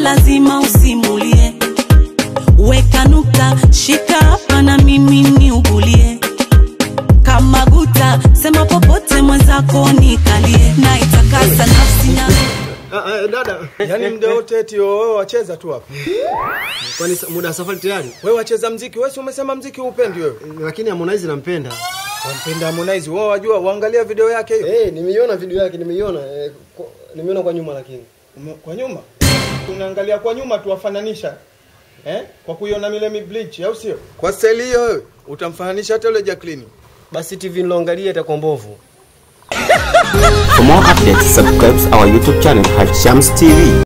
lazima usimulie weka nukta shika hapa na mimi niugulie kama guta sema popote mwenzako nikalie na itakasa nafsi na Ah, ah, dada, Yaani mda wote eti wewe wacheza tu hapa. kwani sa- muda wa safari tayari? Wewe wacheza mziki, wewe si umesema mziki upendi wewe. Lakini Harmonize nampenda. Wampenda Harmonize, wewe wajua uangalia video yake hiyo. Eh, nimeiona video yake, nimeiona eh, kwa- nimeiona kwa nyuma lakini. Ume- Kwa nyuma. Tunaangalia kwa nyuma tuwafananisha. Eh? Kwa kuiona Milemi Bleach au sio? Kwa staili hiyo wewe utamfananisha hata yule Jacqueline. Basi TV niloangalia itakuwa mbovu. For more updates, subscribe our YouTube channel, Hashams TV.